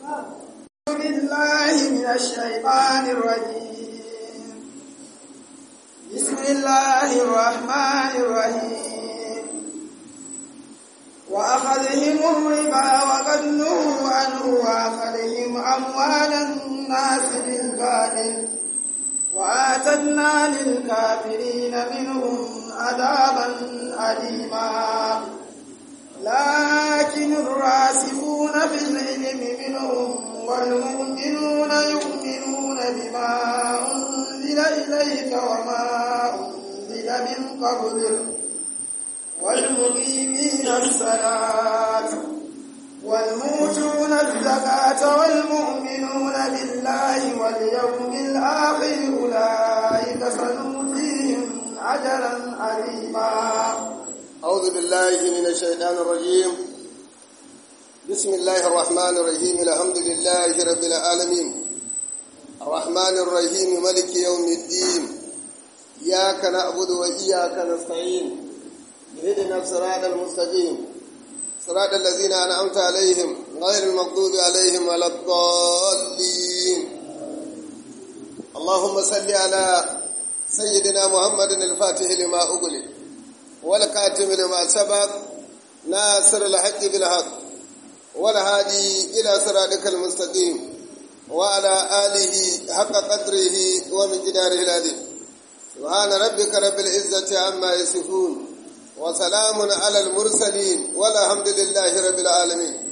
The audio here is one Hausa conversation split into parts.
بالله من الشيطان الرجيم بسم الله الرحمن الرحيم وأخذهم الربا وقد نهوا عنه وأخذهم أموال الناس بالباطل وآتدنا للكافرين منهم عذابا أليما لكن الراسخون في العلم منهم والمؤمنون يؤمنون بما أنزل إليك وما أنزل من قبلك والمقيمين الصلاة والموتون الزكاة والمؤمنون بالله واليوم الآخر أولئك سنؤتيهم أجرا عظيما أعوذ بالله من الشيطان الرجيم بسم الله الرحمن الرحيم الحمد لله رب العالمين الرحمن الرحيم ملك يوم الدين إياك نعبد وإياك نستعين اهدنا الصراط المستقيم صراط الذين أنعمت عليهم غير المغضوب عليهم ولا الضالين اللهم صل على سيدنا محمد الفاتح لما أغلق والكاتم لما سبق ناصر الحق بالحق والهادي إلى صراطك المستقيم وعلى آله حق قدره ومن جداره العظيم سبحان ربك رب العزة عما يصفون وسلام على المرسلين والحمد لله رب العالمين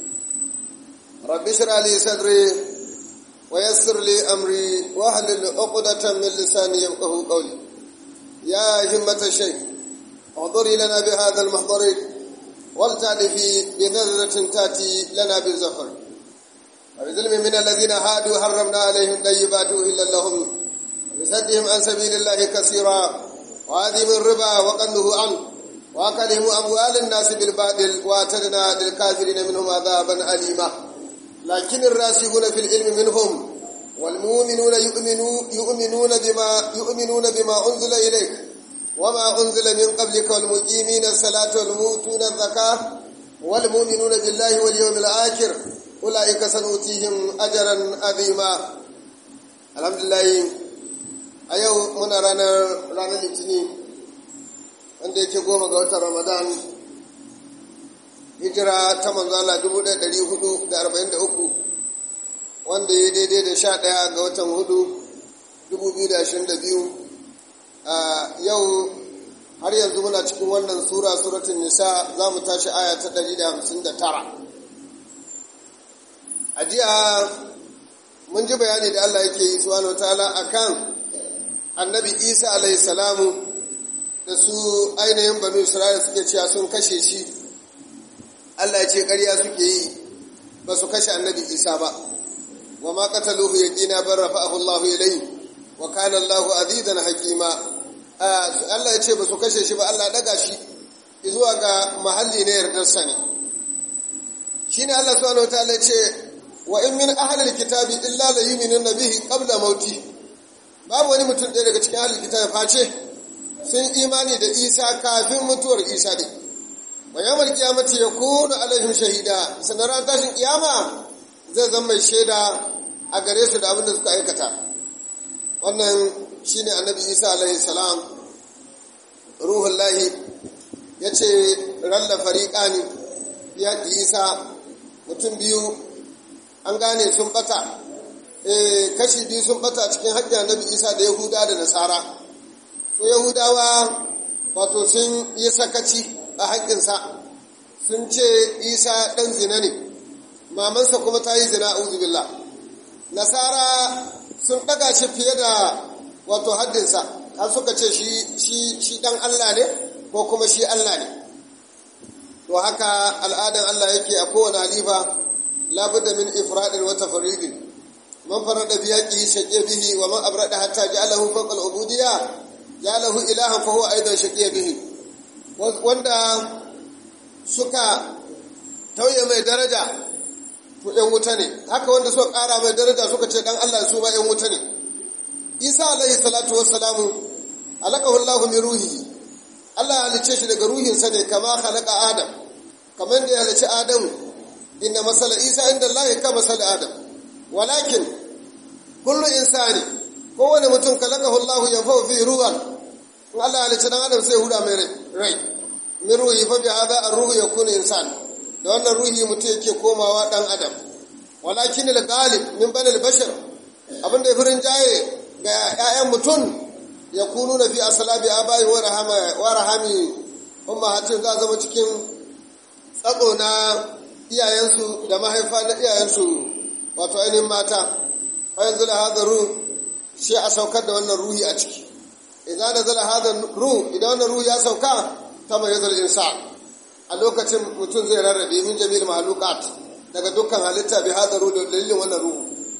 رب اشرح لي صدري ويسر لي أمري واحلل عقدة من لساني يفقه قولي يا همة الشيخ اعذري لنا بهذا المحضر ولتعرفي بنظرة تأتي لنا بالزفر وبظلم من الذين هادوا حرمنا عليهم طيبات إلا لهم وبسدهم عن سبيل الله كثيرا وهذه من ربا وقنه عنه وأكلهم أموال الناس بالباطل وأعتدنا للكافرين منهم عذابا أليما لكن الراسخون في العلم منهم والمؤمنون يؤمنون يؤمنون بما يؤمنون بما أنزل إليك وما أنزل من قبلك والمقيمين الصلاة والمؤتون الزكاة والمؤمنون بالله واليوم الآخر أولئك سنؤتيهم أجرا عظيما الحمد لله أيو من رانا رانا الاثنين wanda yake goma ga watan ramadan hijira ta manzala 1443 wanda ya daidai da sha ɗaya ga watan hudu 2022 a yau har yanzu muna cikin wannan sura suratun nisa za mu tashi aya ta 159 a jiya mun ji bayani da allah yake yi subhanahu wa ta'ala akan annabi isa alaihi salamu da su ainihin banu isra'ila suke cewa sun kashe shi allah ya ce ƙarya suke yi ba su kashe annabi isa ba wa ma qataluhu yaqina bar rafa'ahu allah ilayhi wa kana allah azizan hakima allah ya ce ba su kashe shi ba allah daga shi zuwa ga mahalli na yardarsa ne shine allah subhanahu wataala ya ce wa in min ahli alkitabi illa la yu'minuna bihi qabla mauti babu wani mutum ɗaya daga cikin ahli alkitabi face sun imani da isa kafin mutuwar isa ne wa yawmal qiyamati yakunu alaihim shahida sanaran tashin kiyama zai zama mai shaida a gare su da abin da suka aikata wannan shine annabi isa alaihi salam ruhul lahi yace ralla fariqani ya isa mutum biyu an gane sun bata eh kashi biyu sun bata cikin hajji annabi isa da yahuda da nasara to yahudawa wato sun yi sakaci a haƙƙinsa sun ce isa ɗan zina ne mamansa kuma ta yi zina a billah nasara sun ɗaga shi fiye da wato haddinsa har suka ce shi ɗan allah ne ko kuma shi allah ne to haka al'adan allah yake a kowane halifa labudda min ifradin wata faridin man farada biyaki shaƙe bihi wa man abrada hatta ja'alahu fawqa al-ubudiyya ya lahu ilahan fa huwa aidan shaqiya bihi wanda suka tauye mai daraja to ɗan wuta ne haka wanda suka ƙara mai daraja suka ce ɗan Allah su ma ɗan wuta ne Isa alaihi salatu wassalamu alaqahu Allah min ruhi Allah ya halice shi daga ruhinsa ne kama khalaqa Adam kamar da ya halice Adam inna masala Isa inda Allah ka masala Adam walakin kullu insani kowane mutum kalakahu Allah ya fau fi ruwan in Allah ya halicci dan adam sai huda mai rai min ruhi fa bi hada ar-ruhu yakunu insan da wannan ruhi mutum yake komawa dan adam walakin al-ghalib min bani al-bashar abinda ya furin jaye ga ƴaƴan mutum yakunu na fi aslabi abai wa rahama wa rahami ummahatin za zama cikin tsatso na iyayensu da mahaifa na iyayensu wato ainihin mata fa yanzu da hadaru shi a saukar da wannan ruhi a ciki idan da zala hadar ruh idan wannan ruhi ya sauka ta mai yazar insa a lokacin mutum zai rarrabe min jami'il mahlukat daga dukkan halitta bi hadar ruh da dalilin wannan ruhu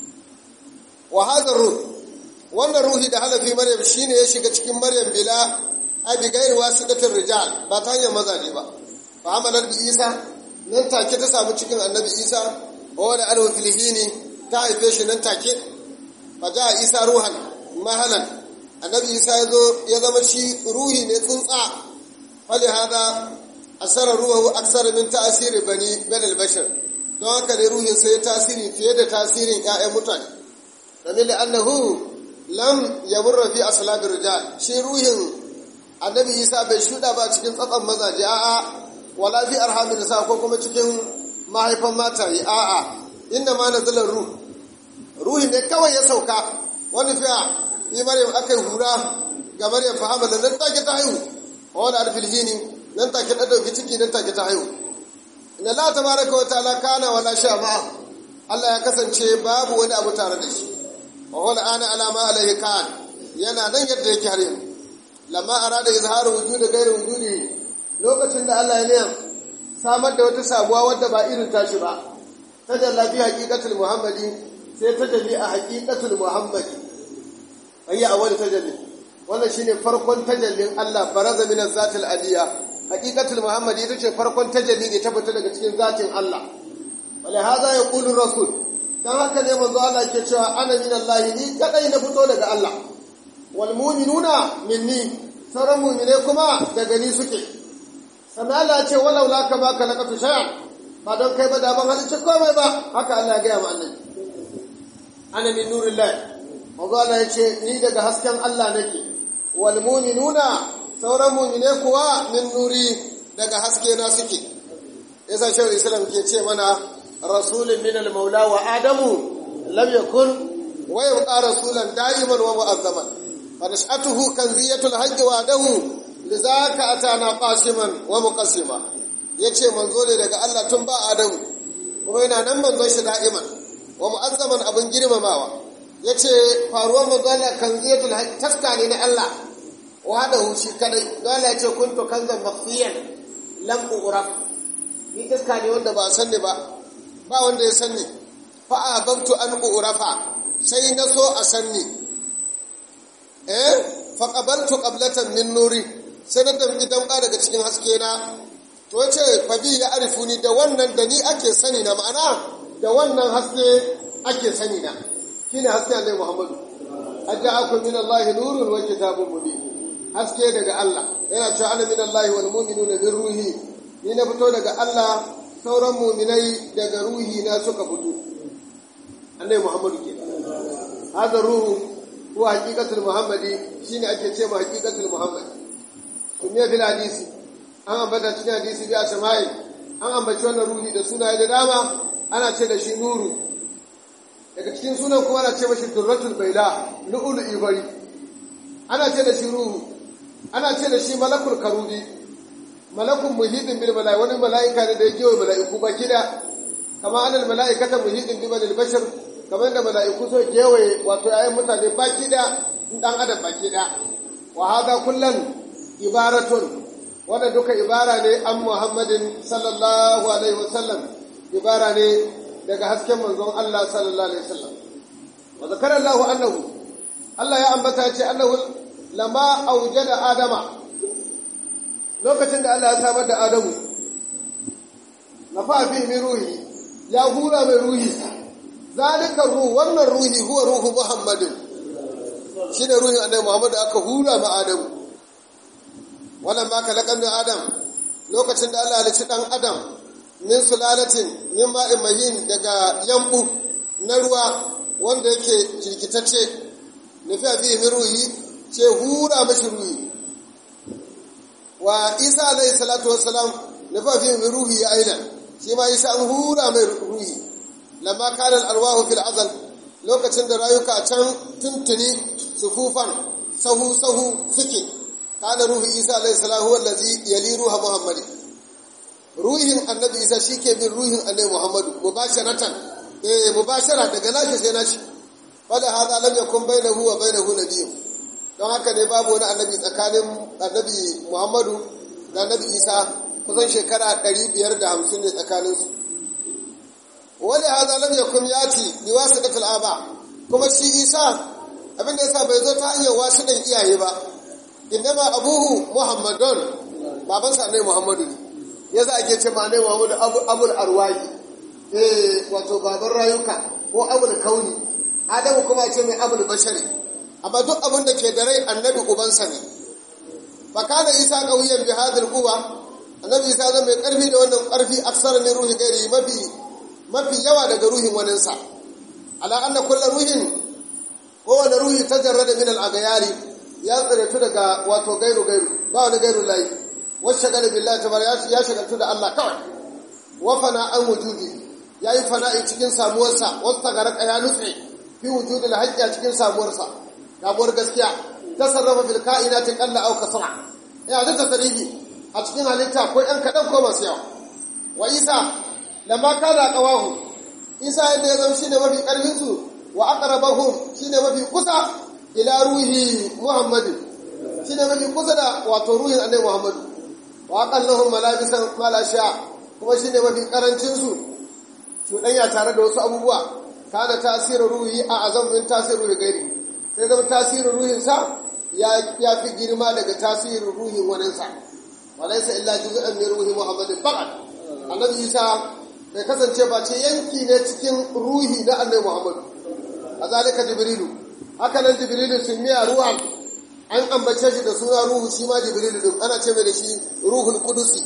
wa hadar ruh wannan ruhi da halafi maryam shine ya shiga cikin maryam bila abi gairi wasidatir rijal ba ta hanyar mazaje ba fa amalar bi isa nan take ta samu cikin annabi isa wa wani alwa filhini ta haife shi nan take fa ja isa ruhan mahalan annabi isa ya zo ya zama shi ruhi ne tsuntsa fali hada asara ruhu aksara min ta'asiri bani banal bashar don haka ne ruhin sai tasiri fiye da tasirin ƴaƴan mutane domin da annahu lam yamurra fi aslabir rijal shi ruhin annabi isa bai shuda ba cikin tsatsan mazaje a'a wala fi arhamin nisa ko kuma cikin mahaifan mataye a'a inna ma nazala ruh ruhi ne kawai ya sauka wani fiya yi maryam aka yi hura ga maryam fahama da nan take ta haihu a wani alfilhini nan take ta dauki ciki nan take ta haihu inna la tabaraka wa ta'ala kana wala sha ma'a Allah ya kasance babu wani abu tare da shi wa wala ana alama alaihi kan yana nan yadda yake har yanzu lamma arada izharu wujudi ghairi wujudi lokacin da Allah ya niyan samar da wata sabuwa wadda ba irin tashi ba tajalla bi haqiqatul muhammadi sai tajalli a haqiqatul muhammadi ayya awwal tajalli wannan shine farkon tajallin Allah baraza min zatil aliya haqiqatul muhammadi ita ce farkon tajalli ne ta fita daga cikin zatin Allah wala hada yaqulu rasul dan haka ne manzo Allah ke cewa ana min Allah ni kadai na fito daga Allah wal mu'minuna minni sauran mu'mine kuma daga ni suke sannan Allah ce walau la ka baka laqatu shay'an ba don kai ba da ban halicci komai ba haka Allah ya ga mu annabi ana min nurillah manzo Allah ya ce ni daga hasken Allah nake wal mu'minuna sauran mu'mine kuwa min nuri daga haske na suke yasa shehu islam ke ce mana rasulun min al maula wa adamu lam yakun wa yabqa rasulan da'iman wa mu'azzaman fa nashatuhu kanziyatul hajj wa adahu lizaka atana qasiman wa muqassima yace manzo ne daga Allah tun ba adamu kuma yana nan manzon shi da'iman wa mu'azzaman abin girmamawa yace faruwar manzo Allah kanziyatul hajj taska ne na Allah wahdahu shi kadai dole yace kuntu kanzan mafiyan lam uraf ni taska ne wanda ba san ne ba ba wanda ya san ni fa ababtu an urafa sai na so a san ni eh fa qabaltu qablatan min nuri sai na damki damka daga cikin haske na to yace fa bi ya arifuni da wannan da ni ake sani na ma'ana da wannan haske ake sani na shine haske Allah Muhammadu aja'akum min Allah nurun wa kitabun mubin haske daga Allah yana cewa ana min Allah wal mu'minuna min ruhi ni na fito daga Allah sauran mu'minai daga ruhi na suka fito Allah Muhammadu ke hada ruhu huwa haqiqatul muhammadi shine ake ce ma haqiqatul muhammadi kuma fil hadisi an ambata cikin hadisi bi asma'i an ambaci wannan ruhi da sunaye da dama ana ce da shi nuru daga cikin sunan kuma ana ce mashi durratul baida lu'ul ibari ana ce da shi ruhu ana ce da shi malakul karubi malakun muhidin bil mala'i wani mala'ika ne da ya gewa mala'iku ba kida kama anal mala'ikata muhidin bil malil bashar kamar da mala'iku so gewaye wato ayyukan mutane ba kida dan adam ba kida wa hada kullan ibaratun wanda duka ibara ne an muhammadin sallallahu alaihi wasallam ibara ne daga hasken manzon Allah sallallahu alaihi wasallam wa zakara Allah annahu Allah ya ambata ce annahu lama aujada adama lokacin da Allah ya samar da Adamu nafa fi min ruhi ya hura mai ruhi zalika ruhu wannan ruhi huwa ruhu muhammadin shine ruhin annabi Muhammad aka hura ma Adamu wannan ma kalakan min Adam lokacin da Allah ya halicci dan Adam min sulalatin min ma'in mahin daga yambu na ruwa wanda yake jirkitacce nufi a fiye ruhi ce hura mashi ruhi wa isa alaihi salatu wassalam nufi a fiye ruhi ya aidan shi ma isa an hura mai ruhi lamma kanan arwahu fil azal lokacin da rayuka can tuntuni sufufan sahu sahu suke kana ruhu isa alaihi salam huwa allazi yali ruha muhammadi ruhin annabi isa shike bin ruhin annabi muhammadu mubasharatan eh mubashara daga nashi sai nashi fala hada lam yakun bainahu wa bainahu nabiyyun don haka ne babu wani annabi tsakanin annabi muhammadu da annabi isa kusan shekara 550 ne tsakaninsu wani hada lam yakun yati bi wasiqatil aba kuma shi isa abin da yasa bai zo ta hanyar wasiqan iyaye ba innama abuhu muhammadun babansa ne muhammadu ne yasa ake ce ma ne muhammadu abu abul arwahi eh wato baban rayuka ko abul kauni adamu kuma ce mai abul bashari amma duk abin da ke da rai annabi ubansa ne fa kana isa qawiyan bi hadhihi quwa annabi isa zan mai karfi da wannan karfi aksara min ruhi gairi mafi mafi yawa daga ruhin waninsa ala anna kullu ruhin kowane ruhi tajarrada min al-aghyari ya tsiratu daga wato gairu gairu ba wani gairu layi wasu shagala billahi tabaraka ya shagaltu da Allah kawai wa fana an wujudi yayi fana'i cikin samuwarsa wasu tagaraka ya nutse fi wujudi la hajja cikin samuwarsa samuwar gaskiya tasarrafa fil kainati qalla aw kasra ya da tasarifi a cikin halitta ko ɗan kaɗan ko masu yawa wa isa lamma kana qawahu isa yadda ya zama shine mafi ƙarfin su wa aqrabahum shine mafi kusa ila ruhi muhammad shine mafi kusa da wato ruhin annabi muhammad wa aqallahum malabisan malasha kuma shine mafi karancin su cuɗanya tare da wasu abubuwa kana tasirin ruhi a azam min tasirin ruhi gairi sai zama tasirin ruhin sa ya fi girma daga tasirin ruhin waninsa walaisa illa juz'an min ruhi muhammadin faqat annabi isa bai kasance ba ce yanki ne cikin ruhi na annabi muhammad kazalika jibrilu haka nan jibrilu sun miya ruwan an ambace shi da suna ruhu shi ma jibrilu din ana ce mai da shi ruhul qudusi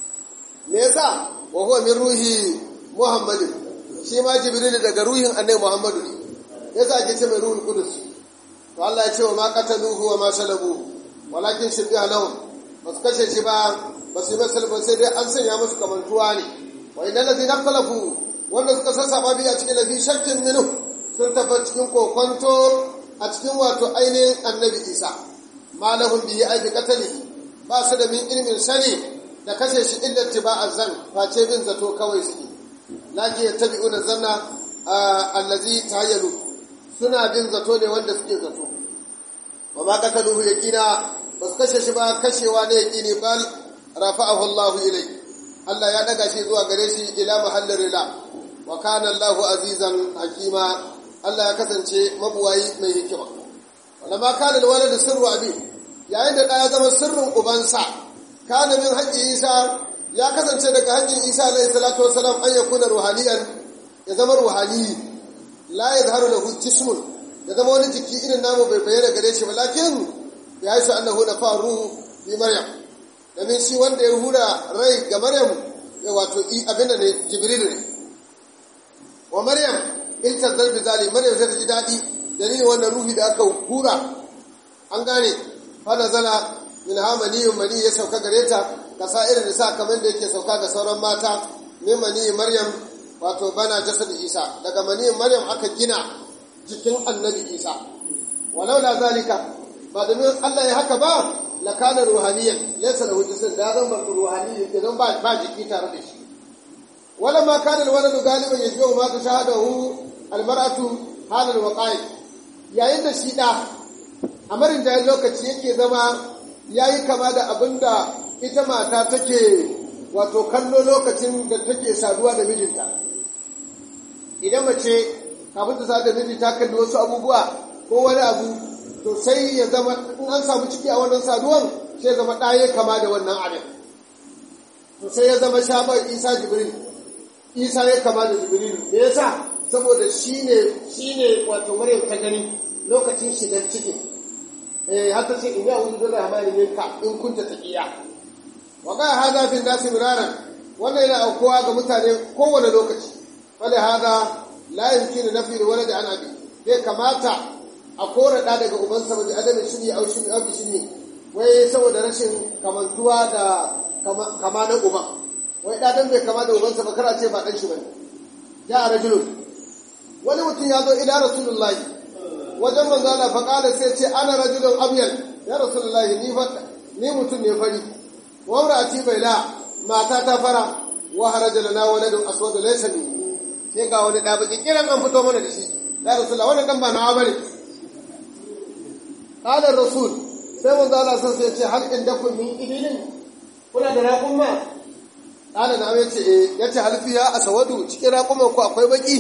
me yasa wa huwa min ruhi muhammadin shi ma jibrilu daga ruhin annabi muhammadu ne yasa ake ce mai ruhul qudus to Allah ya ce wa ma qataluhu wa ma salabuhu walakin shibbiha lahum ba su kashe shi ba ba su yi masa ba sai dai an sanya musu kamantuwa ne wa idan lazi na kalafu wanda suka sassaba biya cikin lafi shakkin minu sun tafi cikin kokonto a cikin wato ainihin annabi isa malahun biyi aiki katali ba su da min ilimin sani da kashe shi illa tiba zan face bin zato kawai suke laki ya tabi una zanna allazi tayyalu suna bin zato ne wanda suke zato wa ma qataluhu yaqina ba su kashe shi ba kashewa ne yaqini bal rafa'ahu Allah ilai Allah ya daga shi zuwa gare shi ila mahallin rila wa kana Allah azizan hakima Allah ya kasance mabuwayi mai hikima wala ma kana alwalad sirru abi yayin da ya zama sirrin ubansa kana min haƙƙi Isa ya kasance daga haƙƙin Isa alayhi salatu wasalam an yakuna ruhaniyan ya zama ruhani la yadhharu lahu jismun ya zama wani jiki irin namu bai bayyana gare shi ba lakin ya yi su annahu na faru bi maryam domin shi wanda ya hura rai ga maryam ya wato abin da ne jibril ne wa maryam in tazzar bi zali maryam sai ta ji daɗi dalilin wannan ruhi da aka hura an gane fa nazala min ha maniyun mani ya sauka gare ta ka sa irin da sa kamar da yake sauka ga sauran mata min maniyin maryam wato bana jasad isa daga maniyin maryam aka gina jikin annabi isa walau la zalika ba domin Allah ya haka ba la kana ruhaniyan laysa lahu jism da zan bar ruhani idan ba ba jiki tare da shi wala ma kana alwalad galiban yashbahu ma tashahadahu almar'atu halal waqa'i yayin da shi da amarin da lokaci yake zama yayi kama da abinda ita mata take wato kallo lokacin da take saduwa da mijinta idan mace kafin ta sadu da miji ta kalli wasu abubuwa ko wani abu to sai ya zama in an samu ciki a wannan saduwan sai zama ɗaya kama da wannan abin to sai ya zama shabar isa jibril isa ya kama da jibril me yasa saboda shine shine wato maryam ta gani lokacin shigar cikin eh har ta ce in ya wuzu da rahmani minka in kunta taqiya wa ga hada fi nasi miraran wannan yana aukuwa ga mutane kowane lokaci wala hada la yumkinu nafi walad an abi bai kamata a kora da daga ubansa ba da adamin shiri au shiri au shiri wai saboda rashin kamantuwa da kama na uban wai da dan bai kama da ubansa ba kara ce ba dan shi bane ya rajulun wani mutum ya zo ila rasulullahi wajen manzo Allah fa kala sai ce ana rajulun abyad ya rasulullahi ni fa ni mutum ne fari wa imraati baila mata ta fara wa haraja lana waladun aswad laysa min sai ga wani da baki kiran an fito mana da shi ya rasulullahi wannan dan ba nawa bane qala rasul sai manzo Allah sai ya ce hal indakum min ibilin kuna da raqumma qala na yace eh yace hal fiya aswadu cikin raqumman ku akwai baki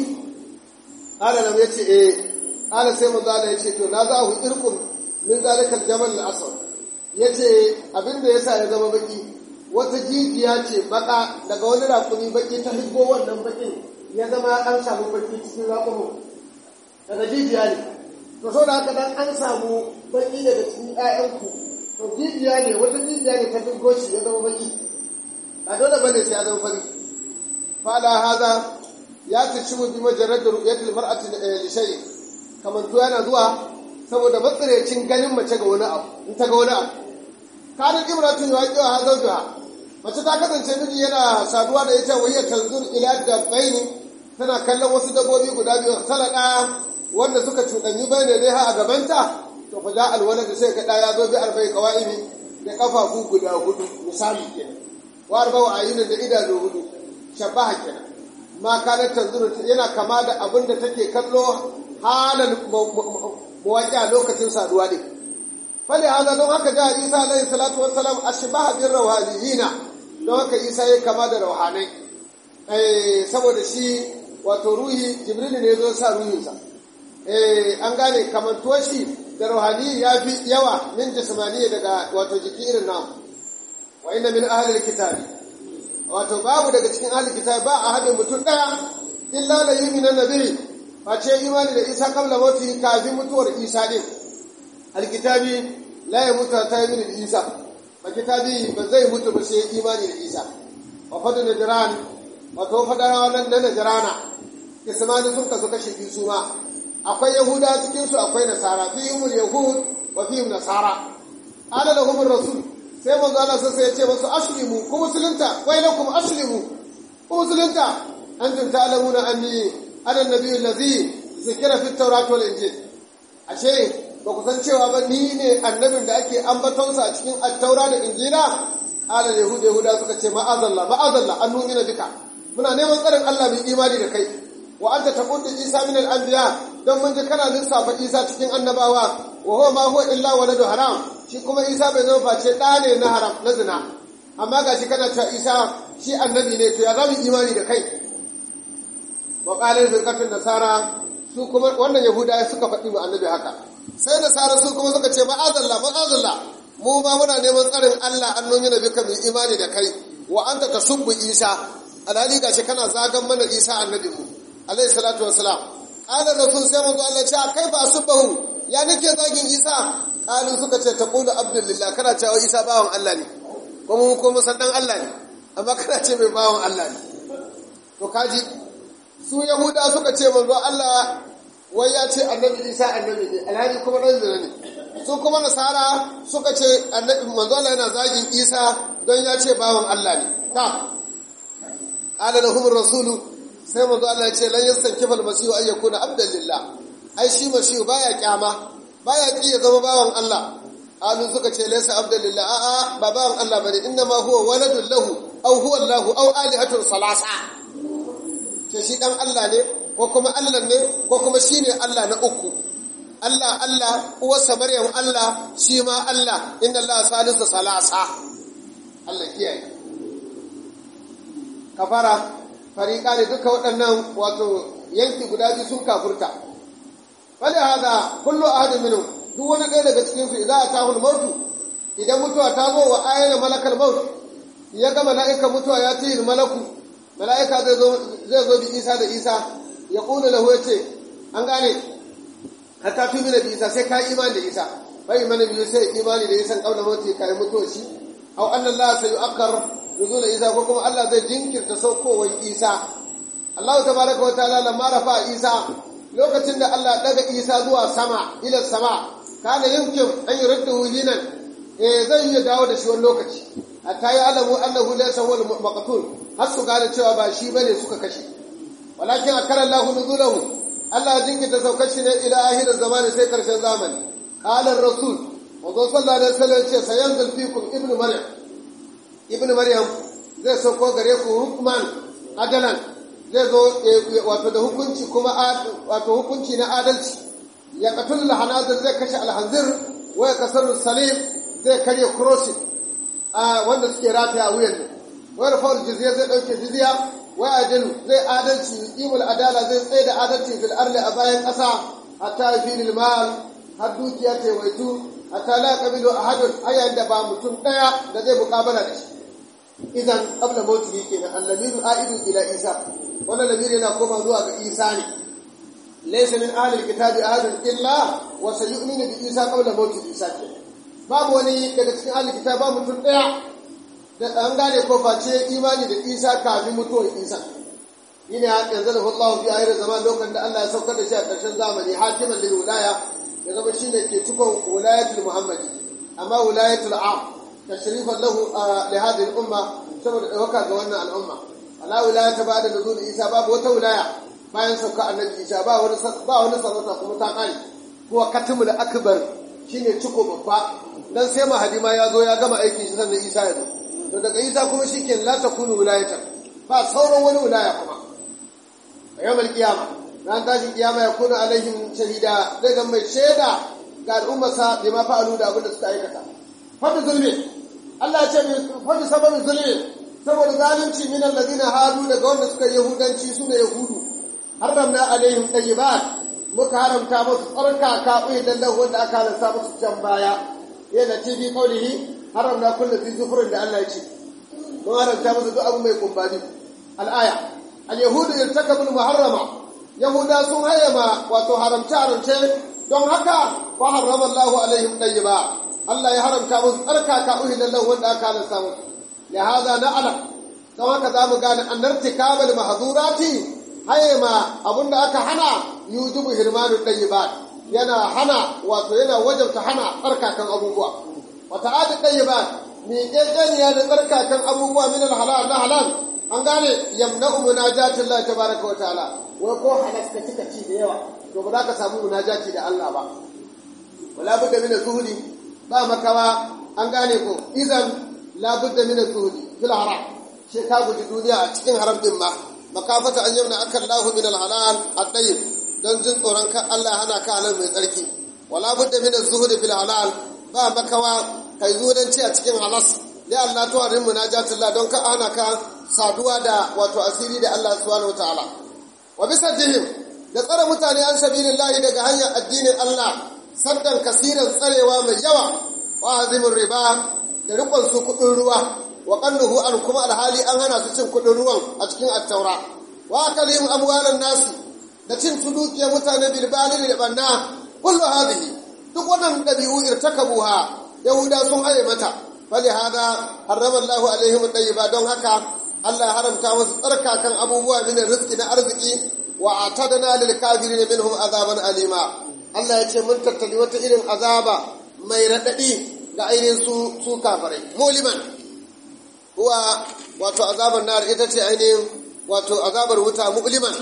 qala na yace eh qala sai manzo Allah yace to na za ku irkum min zalikal jamal al-aswad yace abinda yasa ya zama baki wata jijiya ce baka daga wani rakumi baki ta hibbo wannan bakin ya zama an samu baki cikin rakumin daga jijiya ne to so da haka dan an samu baki daga cikin ƴaƴanku to jijiya ne wata jijiya ne ta hibbo shi ya zama baki a dole bane sai ya zama fari fala haza ya tashimu bi majarrad ru'yatil mar'ati li shay kamar to yana zuwa saboda matsarecin ganin mace ga wani abu in ta ga wani abu kanin imratun ya kiwa hazaujuha mace ta kasance miji yana saduwa da ita wayya tanzur ila dabbaini tana kallon wasu dabbobi guda biyu salaka wanda suka cuɗanyi bayne dai ha a gabanta to fa ja alwalad sai ka ya zo bi arba'i qawaimi da kafafu guda hudu misali kenan wa arba'u ayunin da idanu hudu shabaha kenan ma kana tanzur yana kama da abin da take kallo halan mawaƙi lokacin saduwa din fali hada don haka ja isa alaihi salatu wassalam ashbaha bir rawhaniyina don haka isa ya kama da rauhanai eh saboda shi wato ruhi jibril ne zo sa ruhinsa eh an gane kamantuwar shi da rauhani ya fi yawa min jismaniya daga wato jiki irin namu wa inna min ahli alkitabi wato babu daga cikin ahli kitabi ba a hadin mutum daya illa la yu'minu nabi face imani da isa kabla mauti kafin mutuwar isa din alkitabi la ya mutu ta yi da isa ba kitabi ba zai mutu ba sai imani da isa wa fadu najran wato fadarawa nan na najrana kismani sun kasu kashe biyu su ma akwai yahuda cikin su akwai nasara fi yumul yahud wa fi nasara ala lahum rasul sai manzo Allah sai ya ce musu aslimu ku musulunta wai lakum aslimu ku musulunta antum ta'lamuna anni ana nabiyyu allazi zikira fi tawrat wal injil ashe ba ku san cewa ba ni ne annabin da ake ambatonsa a cikin attaura da injila ala yahuda yahuda suka ce ma'azallah ma'azallah an numina bika muna neman tsarin Allah mai imani da kai wa anta taqulu isa min al-anbiya dan mun ji kana lissafa isa cikin annabawa wa huwa ma huwa illa waladu haram shi kuma isa bai zama face da ne na haram na zina amma gashi kana cewa isa shi annabi ne to ya zama imani da kai wa qala firqatun nasara su kuma wannan yahuda suka faɗi wa annabi haka sai nasara su kuma suka ce ma'azallah ma'azallah mu ma muna neman tsarin Allah an nuna bika mai imani da kai wa anta tasubbu isa alhali gashi kana zagan mana isa annabi mu alayhi salatu wassalam qala rasul sai manzo Allah ce kai ba subbahu ya nake zagin isa qalu suka ce taqulu abdulillah kana cewa isa bawan Allah ne kuma mu kuma san dan Allah ne amma kana ce mai bawan Allah ne to kaji su yahuda suka ce manzo Allah wai ya ce annabi isa annabi ne alhali kuma ɗan zina ne su kuma nasara suka ce annabi manzo Allah yana zagin isa don ya ce bawan Allah ne ta qala lahum rasulu sai manzo Allah ya ce lan yastankifa almasihu ay yakuna abdan lillah ai shi masihu baya kyama baya ki ya zama bawan Allah alu suka ce laysa abdan lillah a a ba bawan Allah bane inna ma huwa waladun lahu aw huwa Allah aw alihatun salasa ce shi dan Allah ne ko kuma Allah ne ko kuma shi ne Allah na uku Allah Allah uwarsa Maryam Allah shi ma Allah inna Allah salisu salasa Allah kiyaye kafara fariƙa ne duka waɗannan wato yanki guda biyu sun kafurta wani haza kullu ahadin minhum duk wani ɗaya daga cikin su idan atahul mautu idan mutuwa ta zo wa ayyana malakal maut ya ga mala'ika mutuwa ya tihil malaku mala'ika zai zo bi isa da isa ya ƙuna lahu ya ce an gane hatta fi mina bi isa sai ka imani da isa bai mana biyu sai imani da isan ƙauna mawuti ka yi mutuwa shi au annan la sai yu'akkar nuzula isa ko kuma Allah zai jinkirta saukowar isa Allah tabaraka wa ta'ala lamma rafa Isa lokacin da Allah daga Isa zuwa sama ila sama kana yumkin an yurduhu hinan eh zai iya dawo da shi wani lokaci hatta ya alamu annahu laysa huwa al-maqtul har su gane cewa ba shi bane suka kashe walakin akara Allah nuzulahu Allah jinkita saukar shi ne ila ahirin zamani sai karshen zamani qala ar-rasul wazo sallallahu alaihi wasallam ce sayanzul fikum ibnu maryam ibnu maryam zai sauko gare ku hukman adalan zai zo wato da hukunci kuma wato hukunci na adalci ya qatul lahanazir zai kashe alhanzir wa ya kasar salim zai karya crossing a wanda suke rataya a wuyan ne wa rafa'ul jizya zai dauke jizya wa adil zai adalci imul adala zai tsaye da adalci fil ardi a bayan ƙasa hatta fi mal har dukiya ta waitu hatta la qabilu ahadun ayan da ba mutum daya da zai muƙabala da shi idan qabla mawtihi kenan allamiru aidu ila isa wannan lamiri yana koma zuwa ga isa ne laysa min ahli alkitabi ahadun illa wa sayu'minu bi isa qabla mawti isa kenan babu wani daga cikin ahli kitab ba mutum daya da an gane ko face imani da isa kafin mutuwar isa ina yanzu da Allah fi ayyar zaman lokacin da Allah ya saukar da shi a ƙarshen zamani hakiman lil wilaya ya zama shine ke cikon wilayatul muhammadi amma wilayatul am tashrifan lahu li hadhihi al umma saboda dauka ga wannan al'umma ala wilaya ta bada nuzul isa babu wata wilaya bayan sauka annabi isa ba wani ba wani sarauta kuma ta kare kuwa katimul akbar shine ciko babba dan sai mahadi ma ya zo ya gama aikin shi sannan isa ya zo to daga isa kuma shike la takunu wilayata ba sauran wani wilaya kuma a yawmal qiyama ran tashi kiyama ya kuna alaihim shahida zai ga mai shaida ga al'ummarsa bai ma fa'alu da abin da suka aikata fadi zulmi Allah ya ce fadi sababin zulmi saboda zalunci min alladhina hadu daga wanda suka yahudanci su ne yahudu haramna alaihim tayyibat muka haramta musu tsarkaka uidan lahu wanda aka halasta musu can baya yana ce bi kaulihi haramna kullu fi zufrin da Allah ya ce mun haramta musu duk abu mai kumbani al-aya al-yahudu irtakabu al-muharrama yahuda sun hayyama wato haramta haramce don haka wa harrama Allahu alaihim tayyiba Allah ya haramta musu tsarkaka uidan lahu wanda aka halasta musu ya hada na'lam don haka zamu gane annartikabal mahdurati hayyama abunda aka hana yujibu hirmanu tayyibat yana hana wato yana wajabta hana tsarkakan abubuwa wata adi tayyibat mi kekeniya da tsarkakan abubuwa min halal na halal an gane yamna'u munajatin Allah tabaraka wa ta'ala wai ko halasta kika ci da yawa to ba za ka samu munajati da Allah ba wala budda min zuhudi ba makawa an gane ko idan la budda min zuhudi fil haram shi ka guji duniya a cikin haram din ma makafata an yamna akan lahu min alhalal at-tayyib don jin tsoron kan Allah hana ka halal mai tsarki wala budda min az-zuhd fil halal ba makawa kai zuhudanci a cikin halas ya Allah to arin munajatullah don ka hana ka saduwa da wato asiri da Allah subhanahu wataala wa bisadihim da tsare mutane an sabilillahi daga hanyar addinin Allah saddan kasiran tsarewa mai yawa wa azimin riba da rikon su kudin ruwa wa qalluhu an kuma alhali an hana su cin kudin ruwan a cikin attaura wa akalihim amwalan nasi da cin su dukiyar mutane bil balil da banna kullu hadhihi duk wannan dabi'u irtakabuha yahuda sun haye mata fali hada harrama Allahu alaihim tayyiba don haka Allah ya haramta musu tsarkakan abubuwa min rizqi na arziki wa atadna lil kafirin minhum azaban alima Allah ya ce mun tattali wata irin azaba mai radadi ga ainihin su su kafirai muliman huwa wato azabar nar ita ce ainihin wato azabar wuta mu'liman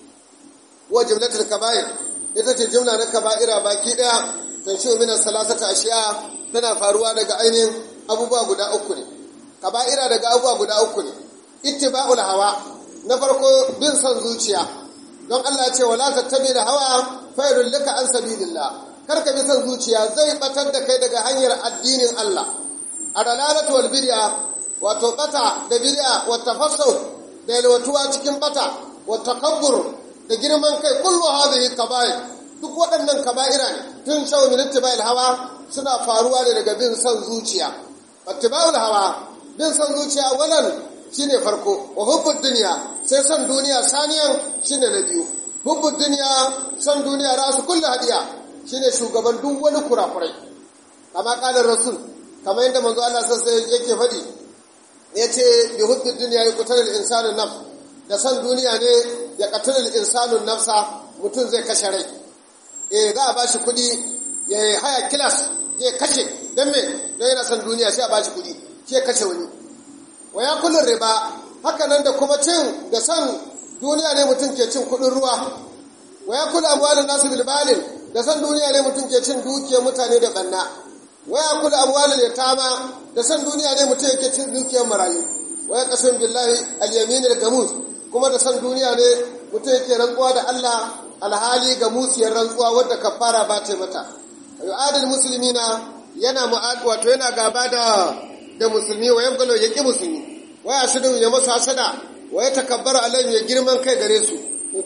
wa jumlatul kaba'ir ita ce jumla na kaba'ira baki daya tanshiu min salasata ashiya tana faruwa daga ainihin abubuwa guda uku ne kaba'ira daga abubuwa guda uku ne ittiba'ul hawa na farko bin son zuciya don Allah ya ce wala tattabi da hawa fayrul laka an sabilillah kar ka bi son zuciya zai batar da kai daga hanyar addinin Allah adalalatu wal bid'a wato bata da bid'a wa tafassuh da yalwatuwa cikin bata wa takabbur da girman kai kullu hadhihi kaba'ir duk waɗannan kaba'ira ne tun shaw min ittiba'il hawa suna faruwa ne daga bin son zuciya ittiba'ul hawa bin son zuciya wannan shine farko wa hubbud dunya sai son duniya saniyan shine na biyu hubbud dunya son duniya rasu kullu hadiya shine shugaban duk wani kurakurai kama kalar rasul kamar yadda manzo Allah sai yake faɗi ya ce bi hubbin duniya ya kutar da insanin nan da san duniya ne ya qatalul insanu nafsa mutum zai kashe rai eh za a bashi kuɗi ya haya kilas zai kashe dan me dan yana son duniya sai a bashi kuɗi sai kashe wani wa ya kullun riba haka nan da kuma cin da son duniya ne mutum ke cin kuɗin ruwa wa ya kula amwalin nasu bil balin da son duniya ne mutum ke cin dukiyar mutane da banna wa ya kula amwalin yatama da son duniya ne mutum yake cin dukiyar marayu wa ya qasim billahi al-yamin al-gamus kuma da son duniya ne mutum yake rantsuwa da Allah alhali ga musiyar rantsuwa wadda kafara ba ta mata yu'adil muslimina yana mu'ad wato yana gaba da da musulmi wa yabgalo yaki musulmi wa ya shidu ya masu hasada wa ya takabbara alaihim ya girman kai gare su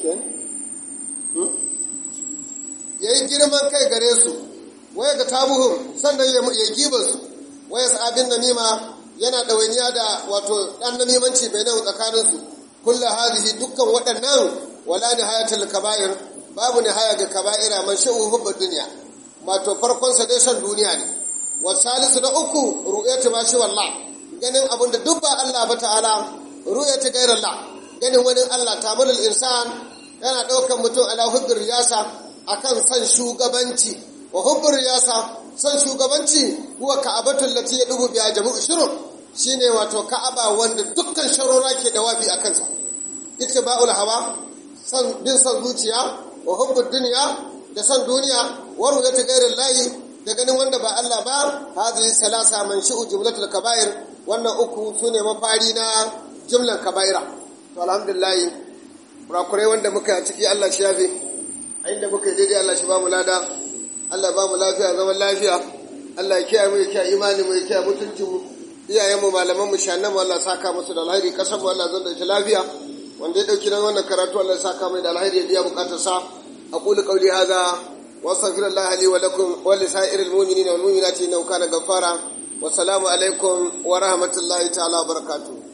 ya yi girman kai gare su wa ya ga tabuhum sannan ya giba su wa ya sa'abin namima yana ɗawainiya da wato ɗan namimanci bai nan tsakaninsu kulla hadihi dukkan waɗannan wala ni hayatul kaba'ir babu ni haya ga kaba'ira man sha'u hubba duniya wato farkon sa dai san duniya ne wa salisu na uku ru'yatu ma shi wallah ganin abin da duk ba Allah ba ta'ala ru'yatu ghairallah ganin wani Allah tamalul insan yana ɗaukar mutum ala hubbir riyasa akan san shugabanci wa hubbir riyasa san shugabanci huwa ka'abatul lati yadubu biha jama'u shurur shine wato ka'aba wanda dukkan sharora ke da wafi akan sa ittiba'ul hawa san bin san zuciya wa hubbud dunya da san duniya wa ru'yatu ghairillahi da ganin wanda ba Allah ba hadhihi salasa man shi'u jumlatul kaba'ir wannan uku sune mafari na jumlan kaba'ira to alhamdulillah kurakurai wanda muka yi a ciki Allah shi yafe a inda muka yi daidai Allah shi ba mu lada Allah ba mu lafiya zaman lafiya Allah ya kiyaye mu ya kiyaye imani mu ya kiyaye mutuncin mu iyayen mu malaman mu shannan mu Allah saka musu da alheri kasan mu Allah zan da lafiya wanda ya dauki nan wannan karatu Allah ya saka mai da alheri ya biya bukatar sa aqulu qawli hadha واستغفر الله لي ولكم ولسائر المؤمنين والمؤمنات انه كان غفارا والسلام عليكم ورحمه الله تعالى وبركاته